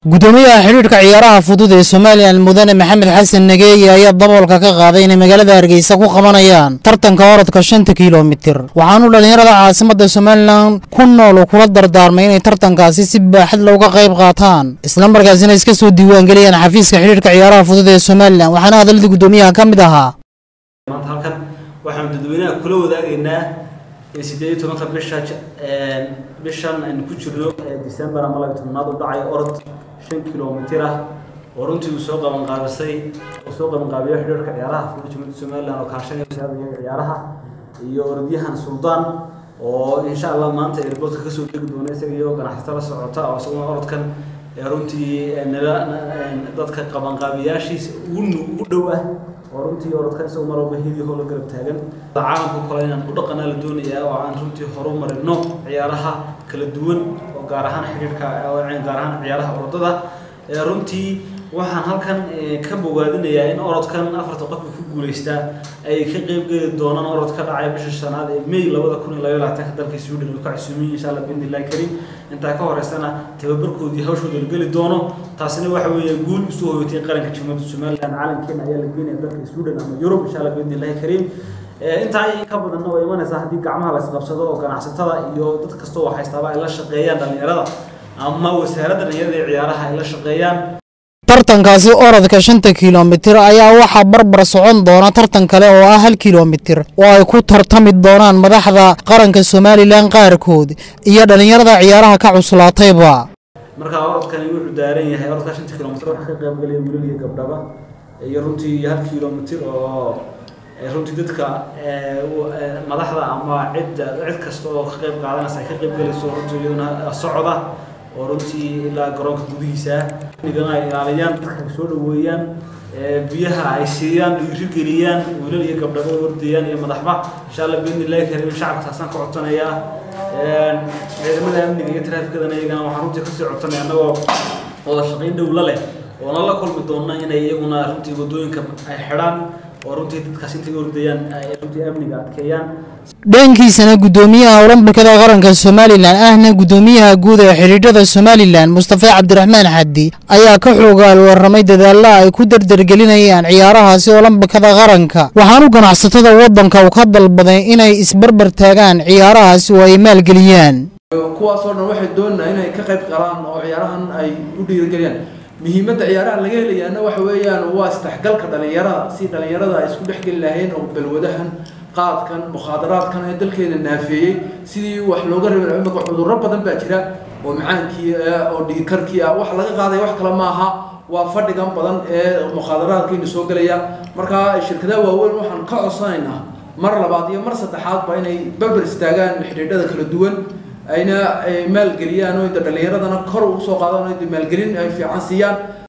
gudoomiyaha xidhiidhka ciyaaraha fudud ee somalilan mudane maxamed xasan nageeye ayaa daboolka ka qaaday inay magaalada hargeysa ku qabanayaan tartanka orodka shanta kilomitir waxaanu dhallinyarada caasimadda somalilan ku nool kula dardaarmay inay tartankaasi si baaxad looga qayb qaataan islamarkaasina iska soo diiwaangeliyaan xafiiska xidhiidhka ciyaaraha fudud ee somalilan waxaana hadalladii gudoomiyaha ka mid ahaa maanta halkan waxaanu dadweynaha kula wadaagaynaa in sideed iyo tobanka bisha bishan aynu ku jirno ee december ama labiyo tobnaad u dhacay orod shan kilomitir ah oo runtii uu soo qabanqaabisay uu soo qabanqaabiyo xidhiirka ciyaaraha fudud jumhuriyadda somaliland oo kaashanaya wasaaradda iyaga ciyaaraha iyo orodyahan suldaan oo insha allah maanta airportka kasoo degi doona isaga iyo ganacsato la socota oo isaguna orodkan ee runtii nala dadka qabanqaabiyaashiisa ugu ugu dhow ah oo runtii orodkan isagu mar walba hidihoo la garab taagan caalamka kale inaan u dhaqanaa la doonayaa oo aan runtii horu marino ciyaaraha kala duwan oo gaar ahaan xidhiirka gaar ahaan ciyaaraha orodada runtii waxaan halkan ka bogaadinayaa in orodkan afarta qofka ku guuleystaa ay ka qeyb geli doonaan orod ka dhacay bisha shanaad ee may labada kun iyo labaiyo labaatanka dalka sweden oo ka casuumiyin insha allah bidni illahi karim intaa ka horeysana tababarkoodii hawshooda la geli doono taasina waxa weeye guul usoo hoyatay qaranka jumhuriyadda somaliland caalamkeena ayaa la geenaya dalka sweden ama yurub insha allah bidni illahi karim intaa in ka badanna way imanaysaa haddii gacmaha la isqabsado oo ganacsatada iyo dad kasta oo haystaaba ay la shaqeeyaan dhallinyarada ama wasaaradda dhalinyarada ee ciyaaraha ay la shaqeeyaan tartankaasi orodka shanta kilomitir ayaa waxaa barbar socon doona tartan kale oo ah hal kilomitir oo ay ku tartami doonaan madaxda qaranka somalilan qaarkood iyo dhallinyarada ciyaaraha ka cuslaatayba markaa orodkani wuxuu daaran yahay orodka shanta kilomitir waxaa ka qaybgalaya wiilal iyo gabdhaba iyo runtii hal kilomitir oo runtii dadka madaxda ama cidda cid kasta oo ka qayb qaadanaysa ay ka qaybgalayso runtii iyaduna socda oo runtii ilaa garoonka gudihiisa nigana ay ilaaliyaan dadka soo dhaweeyaan biyaha ay siiyaan dhiirigeliyaan wiilal iyo gabdhaba ordayaan iyo madaxba insha allah biidni illahi karim shacabka taasaan ka codsanayaa ciidamada amniga iyo taraafikadana iyagana waxaan runtii kasii codsanaya annagoo wada shaqayn dhowla leh oona la kulmi doona inay iyaguna runtii wadooyinka ay xidhaan oo runtii dadkaas intay ordayaan ay runtii amniga adkeeyaan dhankiisana gudoomiyaha olombikada qaranka somalilan ahna gudoomiyaha guud ee xidhiidhada somalilan mustafa cabdiraxmaan xaddi ayaa ka xoogaal warramay dadaalla ay ku dardargelinayaan ciyaarahaasi olombikada qaranka waxaanu ganacsatada waddanka u ka dalbaday inay isbarbar taagaan ciyaarahaasi oo ay maalgeliyaan kuwaasoo dhan waxay doonaa inay ka qayb qalaan oo ciyaarahan ay u dhiirigeliyaan muhiimadda ciyaaraha laga helayaana waxa weeyaan waa isdhexgalka dhallinyarada si dhallinyarada ay isku dhexgeli lahayn oo balwadahan qaadkan mukhaadaraadkan ee dalkeena naafeeyey sidii wax looga rabay imika cudurro badan baa jira oo macaankii oo dhiigkarkii ah wax laga qaadaya wax kale maaha waa fadhigan badan ee mukhaadaraadkiina soo gelaya markaa shirkadaha waaweyn waxaan ka codsanaynaa mar labaad iyo mar saddexaadba inay berber istaagaan xidhiidhada kala duwan ayna maalgeliyaan oo inta dhallinyaradana kor ugu soo qaadaan oo inta maalgelin ay fiican siiyaan